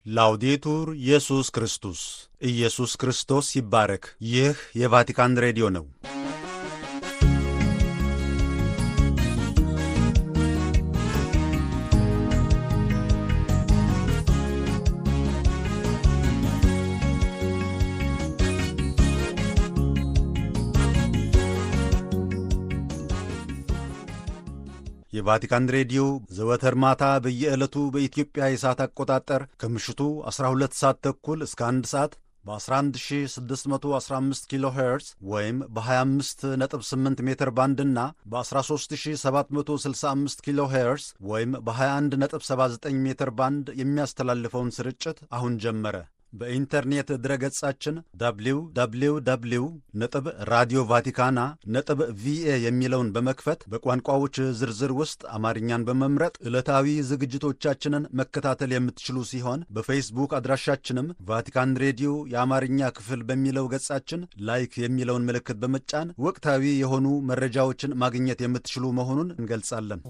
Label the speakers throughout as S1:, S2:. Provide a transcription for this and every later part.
S1: ላውዴቱር ኢየሱስ ክርስቶስ ኢየሱስ ክርስቶስ ይባረክ። ይህ የቫቲካን ሬዲዮ ነው። የቫቲካን ሬዲዮ ዘወትር ማታ በየዕለቱ በኢትዮጵያ የሰዓት አቆጣጠር ከምሽቱ 12 ሰዓት ተኩል እስከ 1 ሰዓት በ11615 ኪሎ ሄርዝ ወይም በ258 ሜትር ባንድ እና በ13765 ኪሎ ሄርዝ ወይም በ2179 ሜትር ባንድ የሚያስተላልፈውን ስርጭት አሁን ጀመረ። በኢንተርኔት ድረገጻችን www ነጥብ ራዲዮ ቫቲካና ነጥብ ቪኤ የሚለውን በመክፈት በቋንቋዎች ዝርዝር ውስጥ አማርኛን በመምረጥ ዕለታዊ ዝግጅቶቻችንን መከታተል የምትችሉ ሲሆን በፌስቡክ አድራሻችንም ቫቲካን ሬዲዮ የአማርኛ ክፍል በሚለው ገጻችን ላይክ የሚለውን ምልክት በመጫን ወቅታዊ የሆኑ መረጃዎችን ማግኘት የምትችሉ መሆኑን እንገልጻለን።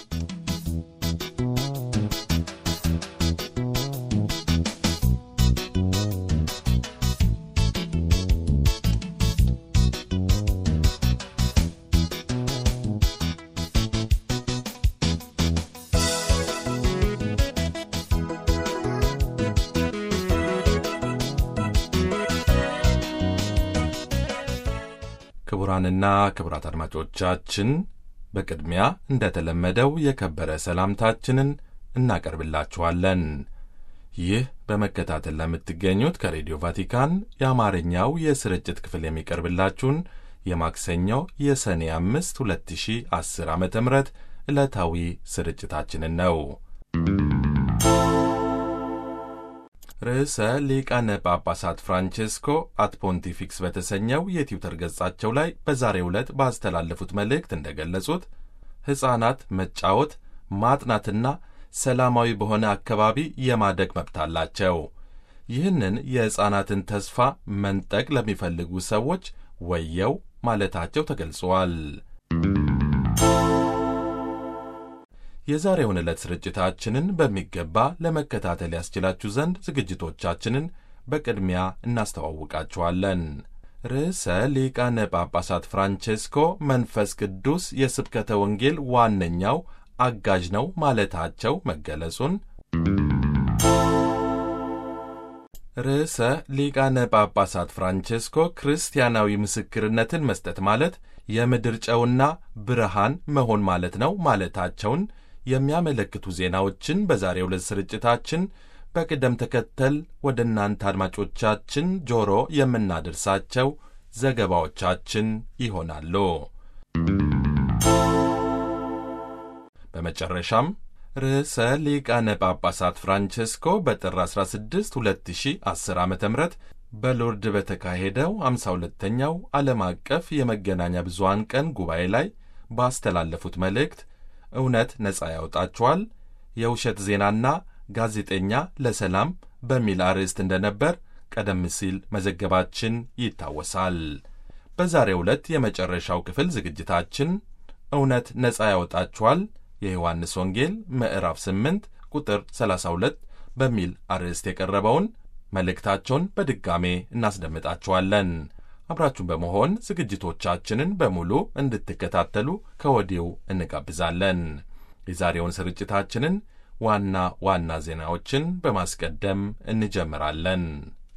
S2: ክቡራንና ክቡራት አድማጮቻችን በቅድሚያ እንደተለመደው የከበረ ሰላምታችንን እናቀርብላችኋለን። ይህ በመከታተል ለምትገኙት ከሬዲዮ ቫቲካን የአማርኛው የስርጭት ክፍል የሚቀርብላችሁን የማክሰኞ የሰኔ አምስት 2010 ዓ ም ዕለታዊ ስርጭታችንን ነው። ርዕሰ ሊቃነ ጳጳሳት ፍራንቼስኮ አት ፖንቲፊክስ በተሰኘው የትዊተር ገጻቸው ላይ በዛሬው ዕለት ባስተላለፉት መልእክት እንደገለጹት ሕፃናት መጫወት፣ ማጥናትና ሰላማዊ በሆነ አካባቢ የማደግ መብት አላቸው። ይህንን የሕፃናትን ተስፋ መንጠቅ ለሚፈልጉ ሰዎች ወየው ማለታቸው ተገልጿል። የዛሬውን ዕለት ስርጭታችንን በሚገባ ለመከታተል ያስችላችሁ ዘንድ ዝግጅቶቻችንን በቅድሚያ እናስተዋውቃችኋለን። ርዕሰ ሊቃነ ጳጳሳት ፍራንቼስኮ መንፈስ ቅዱስ የስብከተ ወንጌል ዋነኛው አጋዥ ነው ማለታቸው መገለጹን፣ ርዕሰ ሊቃነ ጳጳሳት ፍራንቼስኮ ክርስቲያናዊ ምስክርነትን መስጠት ማለት የምድር ጨውና ብርሃን መሆን ማለት ነው ማለታቸውን የሚያመለክቱ ዜናዎችን በዛሬው ዕለት ስርጭታችን በቅደም ተከተል ወደ እናንተ አድማጮቻችን ጆሮ የምናደርሳቸው ዘገባዎቻችን ይሆናሉ። በመጨረሻም ርዕሰ ሊቃነ ጳጳሳት ፍራንቼስኮ በጥር 16 2010 ዓ ም በሎርድ በተካሄደው 52ኛው ዓለም አቀፍ የመገናኛ ብዙሃን ቀን ጉባኤ ላይ ባስተላለፉት መልእክት እውነት ነጻ ያወጣችኋል፣ የውሸት ዜናና ጋዜጠኛ ለሰላም በሚል አርዕስት እንደነበር ቀደም ሲል መዘገባችን ይታወሳል። በዛሬው ዕለት የመጨረሻው ክፍል ዝግጅታችን እውነት ነጻ ያወጣችኋል የዮሐንስ ወንጌል ምዕራፍ 8 ቁጥር 32 በሚል አርዕስት የቀረበውን መልእክታቸውን በድጋሜ እናስደምጣችኋለን። አብራችሁን በመሆን ዝግጅቶቻችንን በሙሉ እንድትከታተሉ ከወዲሁ እንጋብዛለን። የዛሬውን ስርጭታችንን ዋና ዋና ዜናዎችን በማስቀደም እንጀምራለን።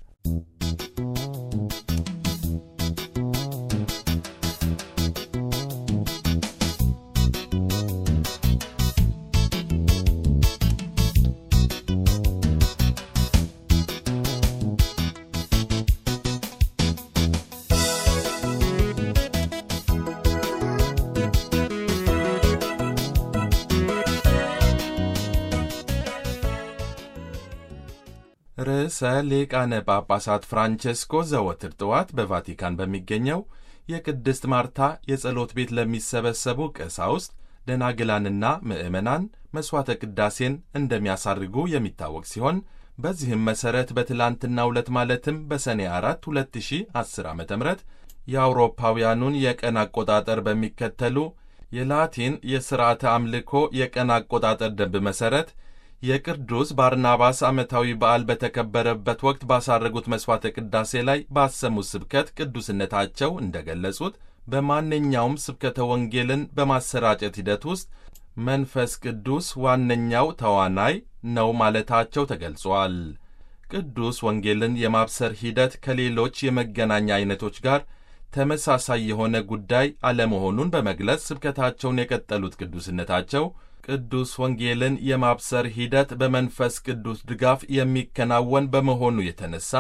S2: ርዕሰ ሊቃነ ጳጳሳት ፍራንቼስኮ ዘወትር ጠዋት በቫቲካን በሚገኘው የቅድስት ማርታ የጸሎት ቤት ለሚሰበሰቡ ቀሳውስት፣ ደናግላንና ምዕመናን መሥዋዕተ ቅዳሴን እንደሚያሳርጉ የሚታወቅ ሲሆን በዚህም መሠረት በትላንትናው ዕለት ማለትም በሰኔ 4 2010 ዓ ም የአውሮፓውያኑን የቀን አቆጣጠር በሚከተሉ የላቲን የሥርዓተ አምልኮ የቀን አቆጣጠር ደንብ መሠረት የቅዱስ ባርናባስ ዓመታዊ በዓል በተከበረበት ወቅት ባሳረጉት መሥዋዕተ ቅዳሴ ላይ ባሰሙት ስብከት ቅዱስነታቸው እንደ ገለጹት በማንኛውም ስብከተ ወንጌልን በማሰራጨት ሂደት ውስጥ መንፈስ ቅዱስ ዋነኛው ተዋናይ ነው ማለታቸው ተገልጿል። ቅዱስ ወንጌልን የማብሰር ሂደት ከሌሎች የመገናኛ ዐይነቶች ጋር ተመሳሳይ የሆነ ጉዳይ አለመሆኑን በመግለጽ ስብከታቸውን የቀጠሉት ቅዱስነታቸው ቅዱስ ወንጌልን የማብሰር ሂደት በመንፈስ ቅዱስ ድጋፍ የሚከናወን በመሆኑ የተነሳ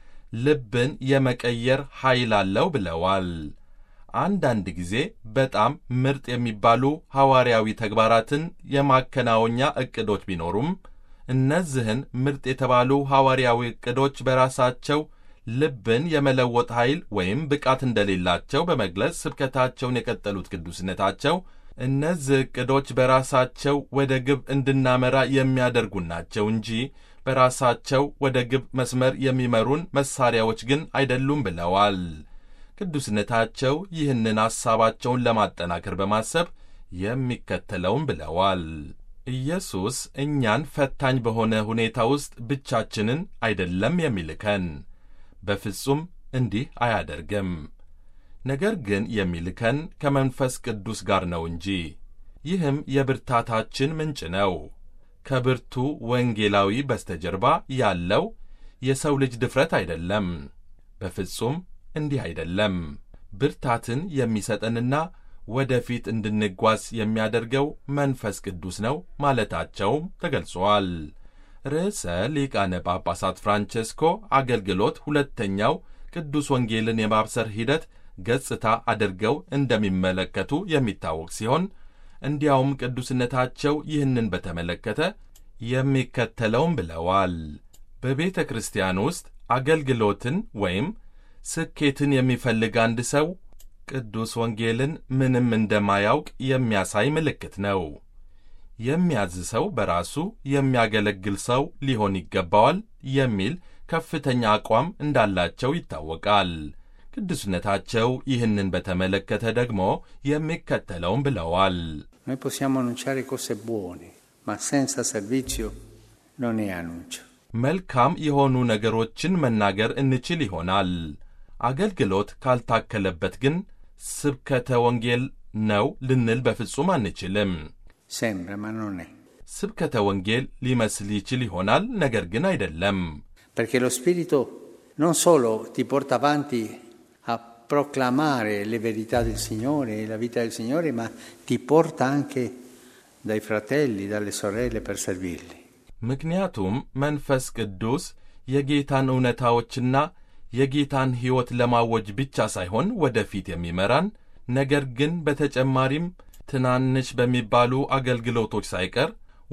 S2: ልብን የመቀየር ኃይል አለው ብለዋል። አንዳንድ ጊዜ በጣም ምርጥ የሚባሉ ሐዋርያዊ ተግባራትን የማከናወኛ ዕቅዶች ቢኖሩም እነዚህን ምርጥ የተባሉ ሐዋርያዊ ዕቅዶች በራሳቸው ልብን የመለወጥ ኃይል ወይም ብቃት እንደሌላቸው በመግለጽ ስብከታቸውን የቀጠሉት ቅዱስነታቸው እነዚህ ዕቅዶች በራሳቸው ወደ ግብ እንድናመራ የሚያደርጉን ናቸው እንጂ በራሳቸው ወደ ግብ መስመር የሚመሩን መሣሪያዎች ግን አይደሉም ብለዋል። ቅዱስነታቸው ይህንን ሐሳባቸውን ለማጠናከር በማሰብ የሚከተለውም ብለዋል። ኢየሱስ እኛን ፈታኝ በሆነ ሁኔታ ውስጥ ብቻችንን አይደለም የሚልከን፣ በፍጹም እንዲህ አያደርግም። ነገር ግን የሚልከን ከመንፈስ ቅዱስ ጋር ነው እንጂ። ይህም የብርታታችን ምንጭ ነው። ከብርቱ ወንጌላዊ በስተጀርባ ያለው የሰው ልጅ ድፍረት አይደለም። በፍጹም እንዲህ አይደለም። ብርታትን የሚሰጠንና ወደፊት እንድንጓዝ የሚያደርገው መንፈስ ቅዱስ ነው ማለታቸውም ተገልጿል። ርዕሰ ሊቃነ ጳጳሳት ፍራንቼስኮ አገልግሎት ሁለተኛው ቅዱስ ወንጌልን የማብሰር ሂደት ገጽታ አድርገው እንደሚመለከቱ የሚታወቅ ሲሆን እንዲያውም ቅዱስነታቸው ይህንን በተመለከተ የሚከተለውም ብለዋል። በቤተ ክርስቲያን ውስጥ አገልግሎትን ወይም ስኬትን የሚፈልግ አንድ ሰው ቅዱስ ወንጌልን ምንም እንደማያውቅ የሚያሳይ ምልክት ነው። የሚያዝ ሰው በራሱ የሚያገለግል ሰው ሊሆን ይገባዋል የሚል ከፍተኛ አቋም እንዳላቸው ይታወቃል። ቅዱስነታቸው ይህንን በተመለከተ ደግሞ የሚከተለውም ብለዋል።
S3: Noi possiamo annunciare cose buone, ma senza servizio non è annuncio.
S2: መልካም የሆኑ ነገሮችን መናገር እንችል ይሆናል። አገልግሎት ካልታከለበት ግን ስብከተ ወንጌል ነው ልንል በፍጹም አንችልም።
S3: Sembra, ma non è.
S2: ስብከተ ወንጌል ሊመስል ይችል ይሆናል፣ ነገር ግን አይደለም።
S3: Perché lo Spirito non solo ti porta avanti a proclamare le verità del Signore e la vita del Signore, ma ti porta anche dai fratelli, dalle sorelle per servirli.
S2: ምክንያቱም መንፈስ ቅዱስ የጌታን እውነታዎችና የጌታን ሕይወት ለማወጅ ብቻ ሳይሆን ወደፊት የሚመራን ነገር ግን በተጨማሪም ትናንሽ በሚባሉ አገልግሎቶች ሳይቀር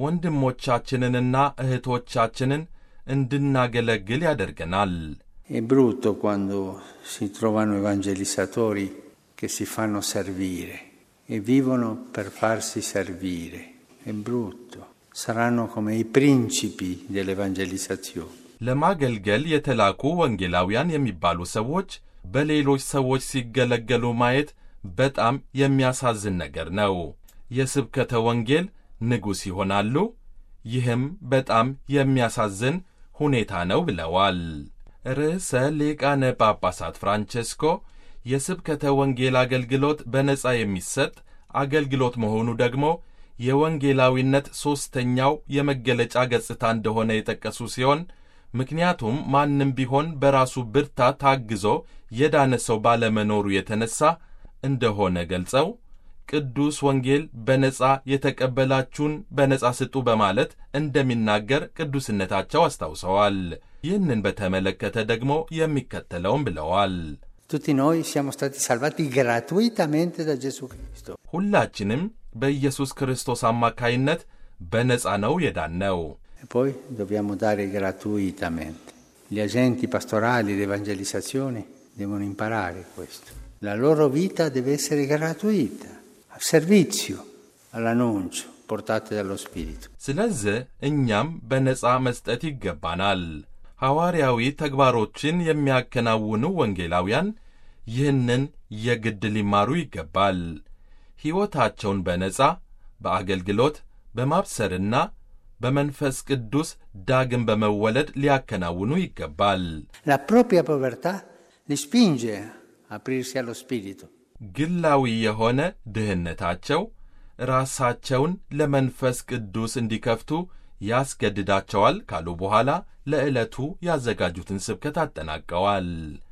S2: ወንድሞቻችንንና እህቶቻችንን እንድናገለግል ያደርገናል።
S3: È brutto quando si trovano evangelizzatori che si fanno servire e vivono per farsi servire. È brutto. Saranno come i principi dell'evangelizzazione.
S2: ለማገልገል የተላኩ ወንጌላውያን የሚባሉ ሰዎች በሌሎች ሰዎች ሲገለገሉ ማየት በጣም የሚያሳዝን ነገር ነው። የስብከተ ወንጌል ንጉሥ ይሆናሉ። ይህም በጣም የሚያሳዝን ሁኔታ ነው ብለዋል። ርዕሰ ሊቃነ ጳጳሳት ፍራንቼስኮ የስብከተ ወንጌል አገልግሎት በነጻ የሚሰጥ አገልግሎት መሆኑ ደግሞ የወንጌላዊነት ሦስተኛው የመገለጫ ገጽታ እንደሆነ የጠቀሱ ሲሆን ምክንያቱም ማንም ቢሆን በራሱ ብርታት ታግዞ የዳነ ሰው ባለመኖሩ የተነሳ እንደሆነ ገልጸው ቅዱስ ወንጌል በነጻ የተቀበላችሁን በነጻ ስጡ በማለት እንደሚናገር ቅዱስነታቸው አስታውሰዋል። ይህንን በተመለከተ ደግሞ የሚከተለውም ብለዋል።
S3: Tutti noi siamo stati salvati gratuitamente da Gesù Cristo.
S2: ሁላችንም በኢየሱስ ክርስቶስ አማካይነት በነጻ ነው የዳነው።
S3: E poi dobbiamo dare gratuitamente. Gli agenti pastorali di evangelizzazione devono imparare questo. La loro vita deve essere gratuita, a servizio all'annuncio portate dallo Spirito.
S2: ስለዚህ እኛም በነጻ መስጠት ይገባናል። ሐዋርያዊ ተግባሮችን የሚያከናውኑ ወንጌላውያን ይህንን የግድ ሊማሩ ይገባል። ሕይወታቸውን በነጻ በአገልግሎት በማብሰርና በመንፈስ ቅዱስ ዳግም በመወለድ ሊያከናውኑ ይገባል።
S3: La propria povertà li spinge a aprirsi allo Spirito.
S2: ግላዊ የሆነ ድህነታቸው ራሳቸውን ለመንፈስ ቅዱስ እንዲከፍቱ ያስገድዳቸዋል ካሉ በኋላ ለዕለቱ ያዘጋጁትን ስብከት አጠናቀዋል።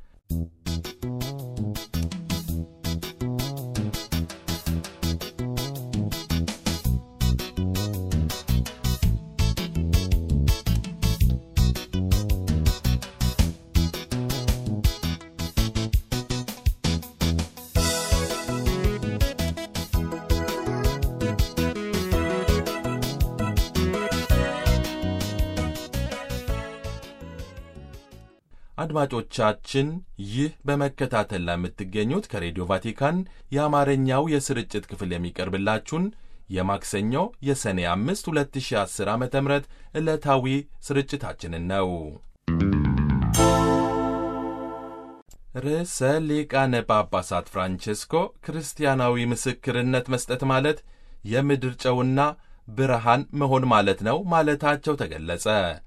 S2: አድማጮቻችን ይህ በመከታተል ላይ የምትገኙት ከሬዲዮ ቫቲካን የአማርኛው የስርጭት ክፍል የሚቀርብላችሁን የማክሰኞ የሰኔ አምስት 2010 ዓ ም ዕለታዊ ስርጭታችንን ነው። ርዕሰ ሊቃነ ጳጳሳት ፍራንቼስኮ ክርስቲያናዊ ምስክርነት መስጠት ማለት የምድር ጨውና ብርሃን መሆን ማለት ነው ማለታቸው ተገለጸ።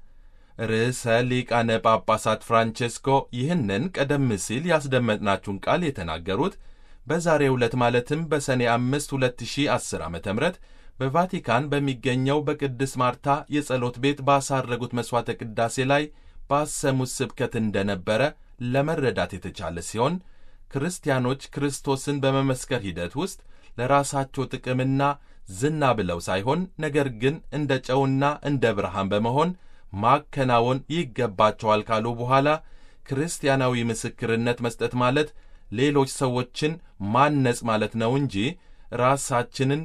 S2: ርዕሰ ሊቃነ ጳጳሳት ፍራንቼስኮ ይህንን ቀደም ሲል ያስደመጥናችሁን ቃል የተናገሩት በዛሬው ዕለት ማለትም በሰኔ አምስት 2010 ዓ ም በቫቲካን በሚገኘው በቅድስት ማርታ የጸሎት ቤት ባሳረጉት መሥዋዕተ ቅዳሴ ላይ ባሰሙት ስብከት እንደነበረ ለመረዳት የተቻለ ሲሆን ክርስቲያኖች ክርስቶስን በመመስከር ሂደት ውስጥ ለራሳቸው ጥቅምና ዝና ብለው ሳይሆን ነገር ግን እንደ ጨውና እንደ ብርሃን በመሆን ማከናወን ይገባቸዋል ካሉ በኋላ ክርስቲያናዊ ምስክርነት መስጠት ማለት ሌሎች ሰዎችን ማነጽ ማለት ነው እንጂ ራሳችንን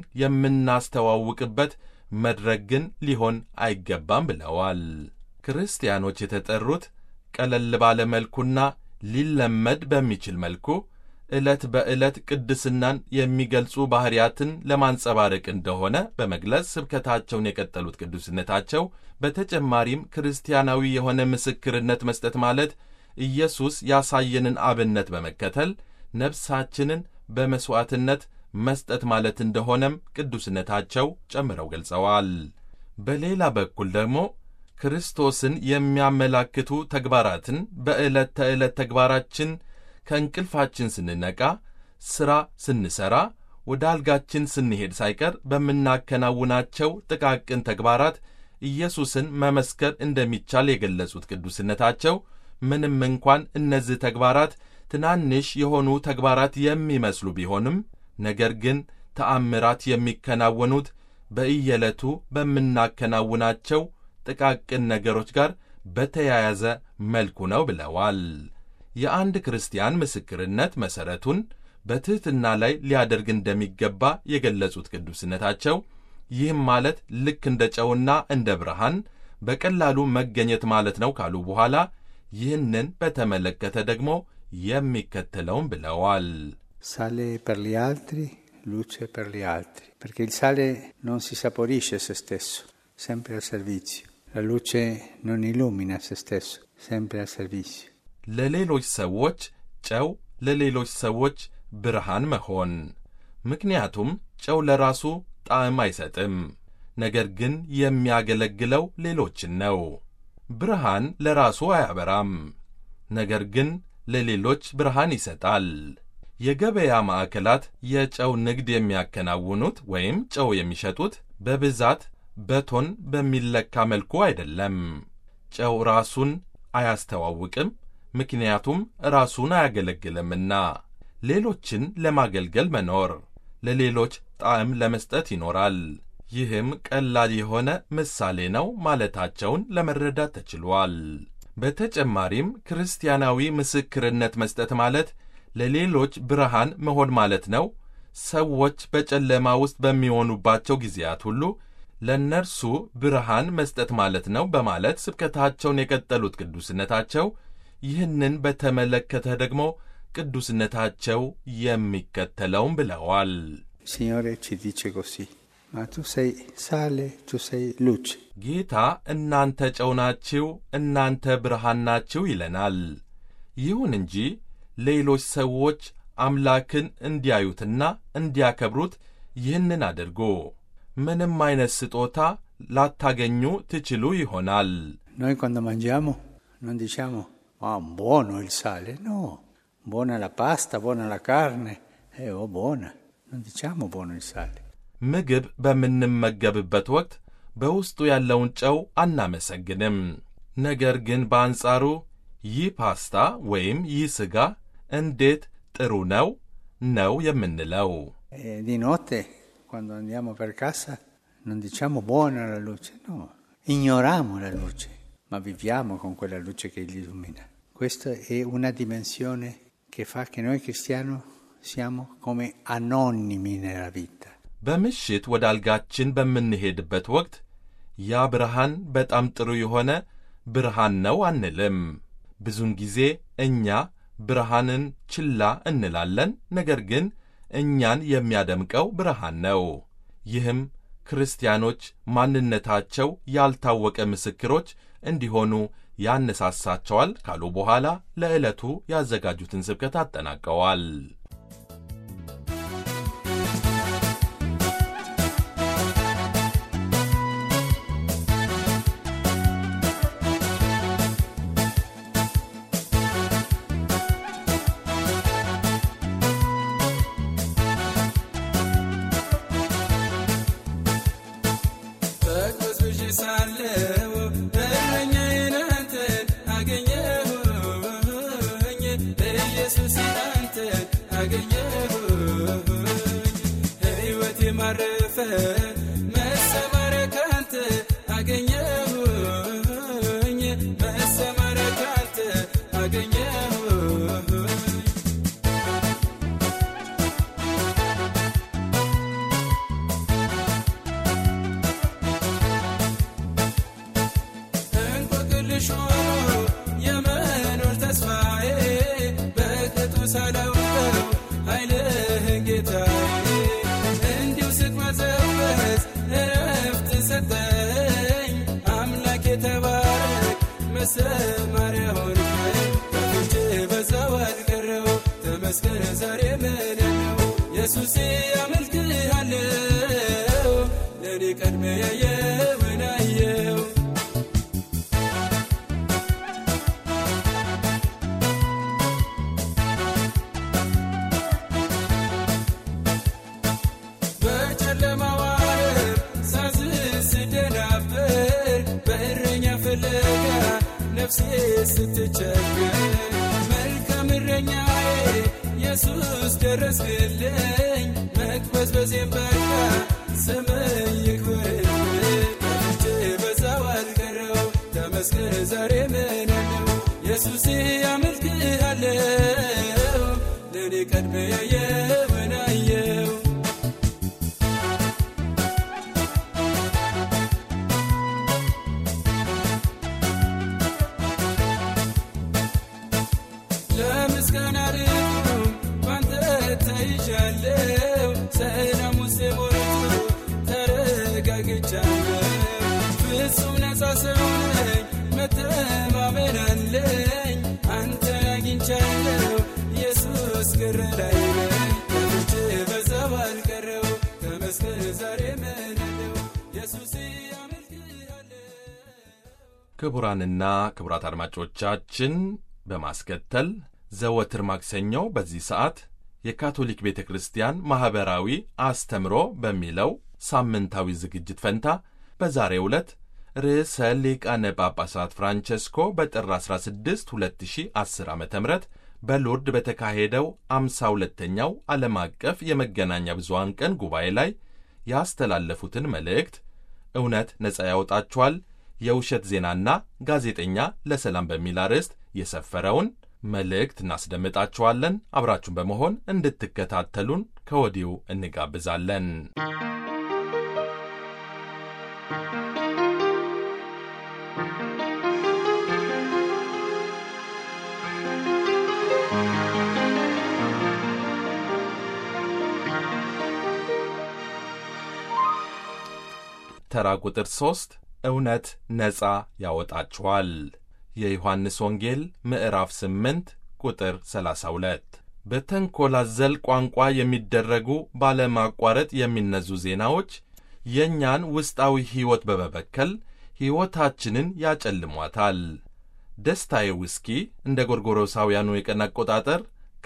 S2: የምናስተዋውቅበት መድረክ ግን ሊሆን አይገባም ብለዋል። ክርስቲያኖች የተጠሩት ቀለል ባለ መልኩና ሊለመድ በሚችል መልኩ ዕለት በዕለት ቅድስናን የሚገልጹ ባሕርያትን ለማንጸባረቅ እንደሆነ በመግለጽ ስብከታቸውን የቀጠሉት ቅዱስነታቸው በተጨማሪም ክርስቲያናዊ የሆነ ምስክርነት መስጠት ማለት ኢየሱስ ያሳየንን አብነት በመከተል ነፍሳችንን በመሥዋዕትነት መስጠት ማለት እንደሆነም ቅዱስነታቸው ጨምረው ገልጸዋል። በሌላ በኩል ደግሞ ክርስቶስን የሚያመላክቱ ተግባራትን በዕለት ተዕለት ተግባራችን ከእንቅልፋችን ስንነቃ፣ ሥራ ስንሠራ፣ ወደ አልጋችን ስንሄድ ሳይቀር በምናከናውናቸው ጥቃቅን ተግባራት ኢየሱስን መመስከር እንደሚቻል የገለጹት ቅዱስነታቸው ምንም እንኳን እነዚህ ተግባራት ትናንሽ የሆኑ ተግባራት የሚመስሉ ቢሆንም ነገር ግን ተአምራት የሚከናወኑት በእየዕለቱ በምናከናውናቸው ጥቃቅን ነገሮች ጋር በተያያዘ መልኩ ነው ብለዋል። የአንድ ክርስቲያን ምስክርነት መሠረቱን በትሕትና ላይ ሊያደርግ እንደሚገባ የገለጹት ቅዱስነታቸው ይህም ማለት ልክ እንደ ጨውና እንደ ብርሃን በቀላሉ መገኘት ማለት ነው ካሉ በኋላ ይህንን በተመለከተ ደግሞ የሚከተለውን ብለዋል።
S3: Sale per gli altri, luce per gli altri, perché il sale non si saporisce se stesso, sempre al servizio. La luce non illumina se stesso, sempre al servizio.
S2: ለሌሎች ሰዎች ጨው፣ ለሌሎች ሰዎች ብርሃን መሆን። ምክንያቱም ጨው ለራሱ ጣዕም አይሰጥም፣ ነገር ግን የሚያገለግለው ሌሎችን ነው። ብርሃን ለራሱ አያበራም፣ ነገር ግን ለሌሎች ብርሃን ይሰጣል። የገበያ ማዕከላት የጨው ንግድ የሚያከናውኑት ወይም ጨው የሚሸጡት በብዛት በቶን በሚለካ መልኩ አይደለም። ጨው ራሱን አያስተዋውቅም፣ ምክንያቱም ራሱን አያገለግልምና። ሌሎችን ለማገልገል መኖር፣ ለሌሎች ጣዕም ለመስጠት ይኖራል። ይህም ቀላል የሆነ ምሳሌ ነው ማለታቸውን ለመረዳት ተችሏል። በተጨማሪም ክርስቲያናዊ ምስክርነት መስጠት ማለት ለሌሎች ብርሃን መሆን ማለት ነው። ሰዎች በጨለማ ውስጥ በሚሆኑባቸው ጊዜያት ሁሉ ለእነርሱ ብርሃን መስጠት ማለት ነው በማለት ስብከታቸውን የቀጠሉት ቅዱስነታቸው ይህንን በተመለከተ ደግሞ ቅዱስነታቸው የሚከተለውን ብለዋል።
S3: Signore ci dice così, ma tu sei sale, tu sei luce.
S2: ጌታ እናንተ ጨው ናችሁ፣ እናንተ ብርሃን ናችሁ ይለናል። ይሁን እንጂ ሌሎች ሰዎች አምላክን እንዲያዩትና እንዲያከብሩት ይህንን አድርጎ ምንም አይነት ስጦታ ላታገኙ ትችሉ ይሆናል።
S3: Noi quando mangiamo non diciamo ah, buono il sale, no, buona la pasta, buona la carne, eh, oh buona, non diciamo buono il sale.
S2: ምግብ በምንመገብበት ወቅት በውስጡ ያለውን ጨው አናመሰግንም። ነገር ግን በአንጻሩ ይህ ፓስታ ወይም ይህ ሥጋ እንዴት ጥሩ ነው ነው የምንለው።
S3: E di notte, quando andiamo per casa, non diciamo buona la luce, no, ignoriamo la luce, ma viviamo con quella luce che gli illumina. Questa è una dimensione che fa che noi cristiani siamo come anonimi nella vita.
S2: በምሽት ወደ አልጋችን በምንሄድበት ወቅት ያ ብርሃን በጣም ጥሩ የሆነ ብርሃን ነው አንልም። ብዙውን ጊዜ እኛ ብርሃንን ችላ እንላለን፣ ነገር ግን እኛን የሚያደምቀው ብርሃን ነው። ይህም ክርስቲያኖች ማንነታቸው ያልታወቀ ምስክሮች እንዲሆኑ ያነሳሳቸዋል ካሉ በኋላ ለዕለቱ ያዘጋጁትን ስብከት አጠናቀዋል።
S4: በቅዱስ ሳለው እረኛዬን አንተን አገኘሁኝ ኢየሱስ አንተን አገኘሁኝ ሕይወቴ ማረፈ መሰማሪያ ካንተ አገኘሁኝ መሰማሪያ ካንተ አገኘሁኝ እንቆቅልሽ ሆኖ የመኖር ተስፋዬ በቅጡ ሳላውቀው ኃይልህን ጌታዬ እንዲሁ ስቅማዘበዝ እረፍት ሰጠኝ አምላክ የተባረክ መሰማሪያ ሆንከኝ ከፍቼ በዛው አልቀረው ተመስገን ዛሬ ምን ነው ኢየሱሴ አመልክሃለሁ ለእኔ ቀድሜ ያየውን አየው በጨለማው ዓለም ሳዝን ስደናበር በእረኛ ፍለጋ ነፍሴ ስትቸገር መልካም እረኛዬ ኢየሱስ ደረስክልኝ መቅበዝበዜን በቃ ስምህ ይክበርልኝ ከፍቼ በዛው አልቀረው ተመስገን ዛሬ ምን ነው ኢየሱሴ አመልክሃለሁ ለእኔ ቀድሜ ያየውን አየው ለምስጋና ልቁም ባንተ ተይዣለሁ ሰላም ውስጤ ሞልቶ ተረጋግቻለሁ ፍጹም ነፃ ሰው ነኝ መተማመን አለኝ አንተን አግኝቻለሁ ኢየሱስ ግር ላይ ነኝ ከፍቼ በዛው አልቀረው ተመስገን ዛሬ ምንለው ኢየሱስ አመልክሃለሁ
S2: ክቡራንና ክቡራት አድማጮቻችን በማስከተል ዘወትር ማክሰኞ በዚህ ሰዓት የካቶሊክ ቤተ ክርስቲያን ማኅበራዊ አስተምሮ በሚለው ሳምንታዊ ዝግጅት ፈንታ በዛሬው ዕለት ርዕሰ ሊቃነ ጳጳሳት ፍራንቸስኮ በጥር 16 2010 ዓ ም በሎርድ በተካሄደው አምሳ ሁለተኛው ዓለም አቀፍ የመገናኛ ብዙሃን ቀን ጉባኤ ላይ ያስተላለፉትን መልእክት እውነት ነፃ ያወጣችኋል የውሸት ዜናና ጋዜጠኛ ለሰላም በሚል አርዕስት የሰፈረውን መልእክት እናስደምጣችኋለን። አብራችሁን በመሆን እንድትከታተሉን ከወዲሁ እንጋብዛለን። ተራ ቁጥር ሦስት እውነት ነፃ ያወጣችኋል። የዮሐንስ ወንጌል ምዕራፍ 8 ቁጥር 32 በተንኰል አዘል ቋንቋ የሚደረጉ ባለማቋረጥ የሚነዙ ዜናዎች የእኛን ውስጣዊ ሕይወት በመበከል ሕይወታችንን ያጨልሟታል። ደስታዬ ውስኪ እንደ ጎርጎሮሳውያኑ የቀን አቆጣጠር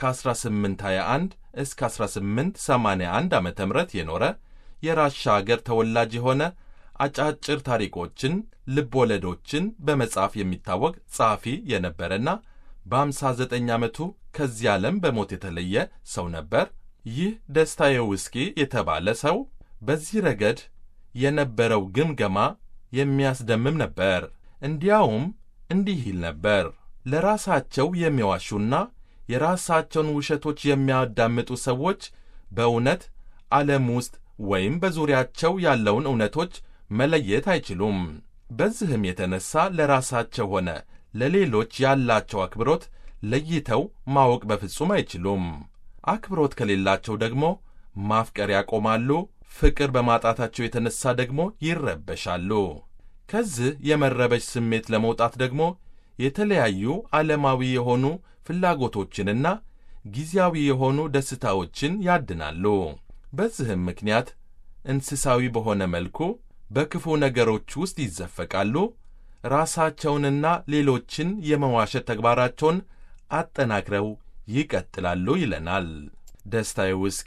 S2: ከ1821 እስከ 1881 ዓ ም የኖረ የራሻ አገር ተወላጅ የሆነ አጫጭር ታሪኮችን፣ ልብ ወለዶችን በመጻፍ የሚታወቅ ጸሐፊ የነበረና በ59 ዓመቱ ከዚህ ዓለም በሞት የተለየ ሰው ነበር። ይህ ደስታዬ ውስኪ የተባለ ሰው በዚህ ረገድ የነበረው ግምገማ የሚያስደምም ነበር። እንዲያውም እንዲህ ይል ነበር። ለራሳቸው የሚዋሹና የራሳቸውን ውሸቶች የሚያዳምጡ ሰዎች በእውነት ዓለም ውስጥ ወይም በዙሪያቸው ያለውን እውነቶች መለየት አይችሉም። በዚህም የተነሳ ለራሳቸው ሆነ ለሌሎች ያላቸው አክብሮት ለይተው ማወቅ በፍጹም አይችሉም። አክብሮት ከሌላቸው ደግሞ ማፍቀር ያቆማሉ። ፍቅር በማጣታቸው የተነሳ ደግሞ ይረበሻሉ። ከዚህ የመረበሽ ስሜት ለመውጣት ደግሞ የተለያዩ ዓለማዊ የሆኑ ፍላጎቶችንና ጊዜያዊ የሆኑ ደስታዎችን ያድናሉ። በዚህም ምክንያት እንስሳዊ በሆነ መልኩ በክፉ ነገሮች ውስጥ ይዘፈቃሉ። ራሳቸውንና ሌሎችን የመዋሸት ተግባራቸውን አጠናክረው ይቀጥላሉ ይለናል። ደስታዬ ውስኪ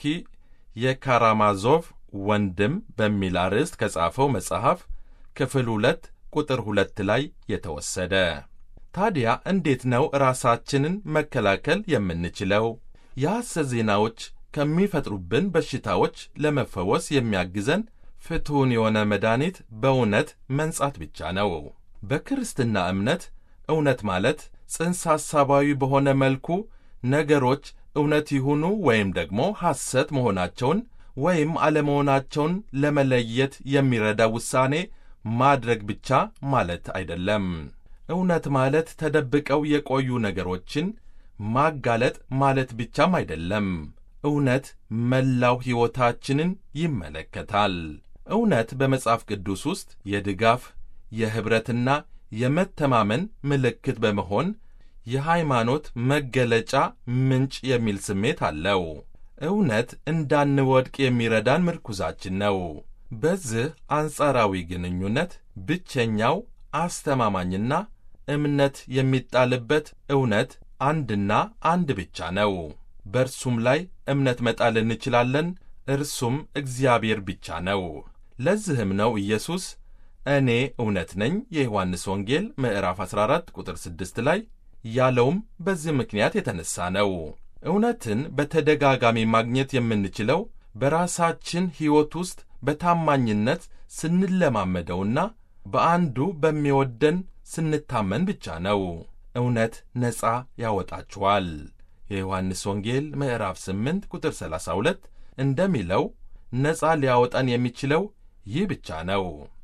S2: የካራማዞቭ ወንድም በሚል አርዕስት ከጻፈው መጽሐፍ ክፍል ሁለት ቁጥር ሁለት ላይ የተወሰደ። ታዲያ እንዴት ነው ራሳችንን መከላከል የምንችለው? የሐሰት ዜናዎች ከሚፈጥሩብን በሽታዎች ለመፈወስ የሚያግዘን ፍቱን የሆነ መድኃኒት በእውነት መንጻት ብቻ ነው። በክርስትና እምነት እውነት ማለት ጽንሰ ሐሳባዊ በሆነ መልኩ ነገሮች እውነት ይሁኑ ወይም ደግሞ ሐሰት መሆናቸውን ወይም አለመሆናቸውን ለመለየት የሚረዳ ውሳኔ ማድረግ ብቻ ማለት አይደለም። እውነት ማለት ተደብቀው የቆዩ ነገሮችን ማጋለጥ ማለት ብቻም አይደለም። እውነት መላው ሕይወታችንን ይመለከታል። እውነት በመጽሐፍ ቅዱስ ውስጥ የድጋፍ የኅብረትና የመተማመን ምልክት በመሆን የሃይማኖት መገለጫ ምንጭ የሚል ስሜት አለው። እውነት እንዳንወድቅ የሚረዳን ምርኩዛችን ነው። በዚህ አንጻራዊ ግንኙነት ብቸኛው አስተማማኝና እምነት የሚጣልበት እውነት አንድና አንድ ብቻ ነው። በእርሱም ላይ እምነት መጣል እንችላለን። እርሱም እግዚአብሔር ብቻ ነው። ለዚህም ነው ኢየሱስ እኔ እውነት ነኝ የዮሐንስ ወንጌል ምዕራፍ 14 ቁጥር 6 ላይ ያለውም በዚህ ምክንያት የተነሳ ነው። እውነትን በተደጋጋሚ ማግኘት የምንችለው በራሳችን ሕይወት ውስጥ በታማኝነት ስንለማመደውና በአንዱ በሚወደን ስንታመን ብቻ ነው። እውነት ነፃ ያወጣችኋል። የዮሐንስ ወንጌል ምዕራፍ 8 ቁጥር 32 እንደሚለው ነፃ ሊያወጣን የሚችለው ይህ ብቻ ነው።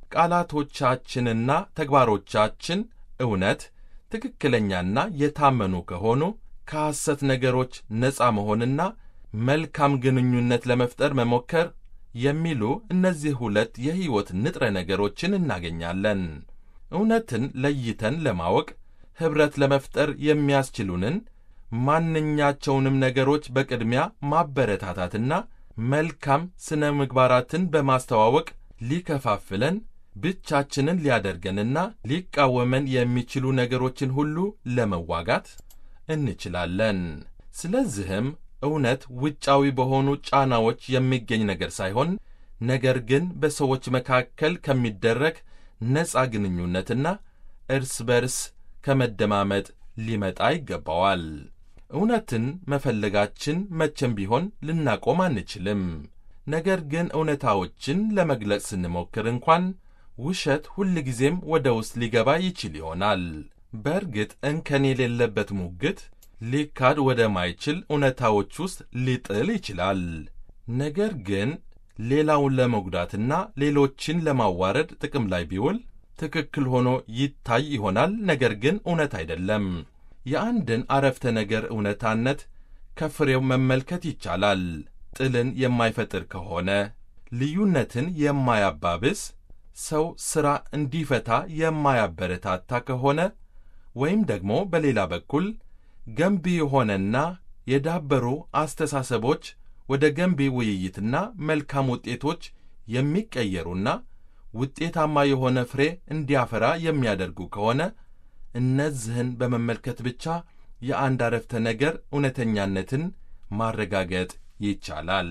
S2: ቃላቶቻችንና ተግባሮቻችን እውነት ትክክለኛና የታመኑ ከሆኑ ከሐሰት ነገሮች ነፃ መሆንና መልካም ግንኙነት ለመፍጠር መሞከር የሚሉ እነዚህ ሁለት የሕይወት ንጥረ ነገሮችን እናገኛለን። እውነትን ለይተን ለማወቅ ኅብረት ለመፍጠር የሚያስችሉንን ማንኛቸውንም ነገሮች በቅድሚያ ማበረታታትና መልካም ሥነ ምግባራትን በማስተዋወቅ ሊከፋፍለን ብቻችንን ሊያደርገንና ሊቃወመን የሚችሉ ነገሮችን ሁሉ ለመዋጋት እንችላለን። ስለዚህም እውነት ውጫዊ በሆኑ ጫናዎች የሚገኝ ነገር ሳይሆን ነገር ግን በሰዎች መካከል ከሚደረግ ነፃ ግንኙነትና እርስ በርስ ከመደማመጥ ሊመጣ ይገባዋል። እውነትን መፈለጋችን መቼም ቢሆን ልናቆም አንችልም። ነገር ግን እውነታዎችን ለመግለጽ ስንሞክር እንኳን ውሸት ሁልጊዜም ወደ ውስጥ ሊገባ ይችል ይሆናል። በእርግጥ እንከን የሌለበት ሙግት ሊካድ ወደማይችል እውነታዎች ውስጥ ሊጥል ይችላል። ነገር ግን ሌላውን ለመጉዳትና ሌሎችን ለማዋረድ ጥቅም ላይ ቢውል ትክክል ሆኖ ይታይ ይሆናል። ነገር ግን እውነት አይደለም። የአንድን አረፍተ ነገር እውነታነት ከፍሬው መመልከት ይቻላል። ጥልን የማይፈጥር ከሆነ ልዩነትን የማያባብስ ሰው ሥራ እንዲፈታ የማያበረታታ ከሆነ ወይም ደግሞ በሌላ በኩል ገንቢ የሆነና የዳበሩ አስተሳሰቦች ወደ ገንቢ ውይይትና መልካም ውጤቶች የሚቀየሩና ውጤታማ የሆነ ፍሬ እንዲያፈራ የሚያደርጉ ከሆነ እነዚህን በመመልከት ብቻ የአንድ አረፍተ ነገር እውነተኛነትን ማረጋገጥ ይቻላል።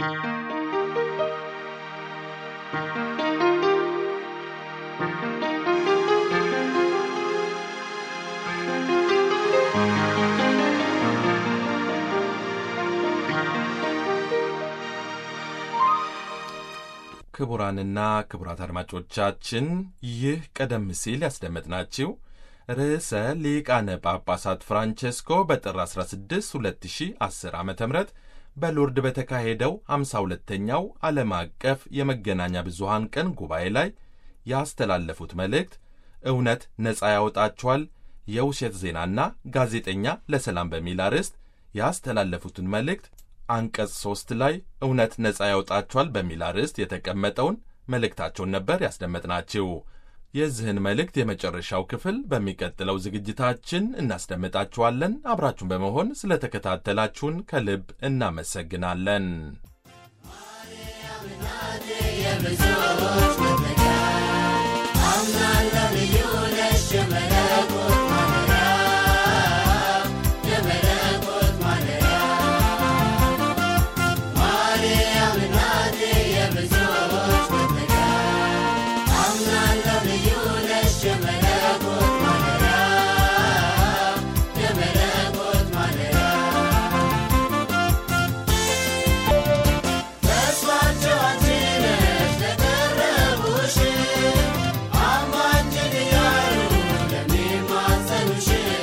S2: ክቡራንና ክቡራት አድማጮቻችን ይህ ቀደም ሲል ያስደመጥናችሁ ርዕሰ ሊቃነ ጳጳሳት ፍራንቼስኮ በጥር 16 2010 ዓ ም በሎርድ በተካሄደው 52ኛው ዓለም አቀፍ የመገናኛ ብዙሃን ቀን ጉባኤ ላይ ያስተላለፉት መልእክት እውነት ነፃ ያወጣችኋል፣ የውሸት ዜናና ጋዜጠኛ ለሰላም በሚል አርዕስት ያስተላለፉትን መልእክት አንቀጽ ሦስት ላይ እውነት ነፃ ያወጣችኋል በሚል አርዕስት የተቀመጠውን መልእክታቸውን ነበር ያስደመጥናችሁ። የዚህን መልእክት የመጨረሻው ክፍል በሚቀጥለው ዝግጅታችን እናስደምጣችኋለን። አብራችሁን በመሆን ስለተከታተላችሁን ከልብ እናመሰግናለን።
S5: የብዙዎች መጠጊያ አምናለሁ ልዩ ነሽ የመለኮት ማደሪያ የመለኮት ማደሪያ ማርያም እናቴ የብዙዎች መጠጊያ አምናለሁ ልዩ ነሽ የመለኮት ማደሪያ የመለኮት ማደሪያ ተስፋቸው አንቺ ነሽ ለቀረቡሽ አማልጅን እያሉ ለሚማጸኑሽ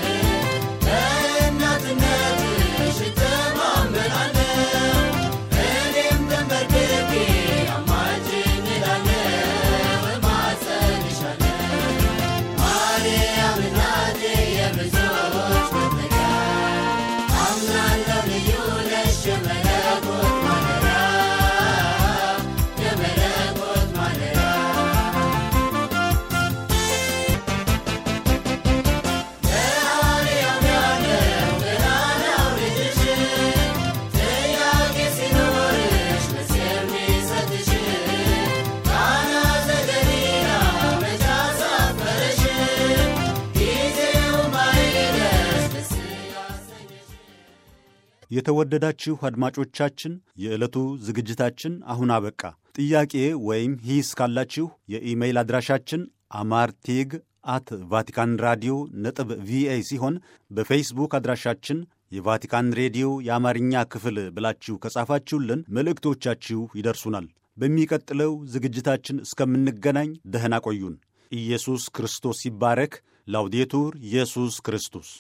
S5: በእናትነትሽ እተማመናለሁ እኔም ተንበርክኬ አማልጅኝ እላለሁ እማጸንሻለሁ ማርያም እናቴ የብዙዎች መጠጊያ አምናለሁ ልዩ ነሽ የመለኮት ማደሪያ የመለኮት ማደሪያ ለአርያም ያለው ገናናው ልጅሽ ጥያቄ ሲኖርሽ መልስ የሚሰጥሽ ቃና ዘገሊላ መች አሳፈረሽ ጊዜው ማይደርስ ደስ ያሰኘሽ
S1: የተወደዳችሁ አድማጮቻችን የዕለቱ ዝግጅታችን አሁን አበቃ። ጥያቄ ወይም ሂስ ካላችሁ የኢሜይል አድራሻችን አማርቴግ አት ቫቲካን ራዲዮ ነጥብ ቪኦኤ ሲሆን በፌስቡክ አድራሻችን የቫቲካን ሬዲዮ የአማርኛ ክፍል ብላችሁ ከጻፋችሁልን መልእክቶቻችሁ ይደርሱናል። በሚቀጥለው ዝግጅታችን እስከምንገናኝ ደህና ቆዩን። ኢየሱስ ክርስቶስ ይባረክ። ላውዴቱር ኢየሱስ ክርስቶስ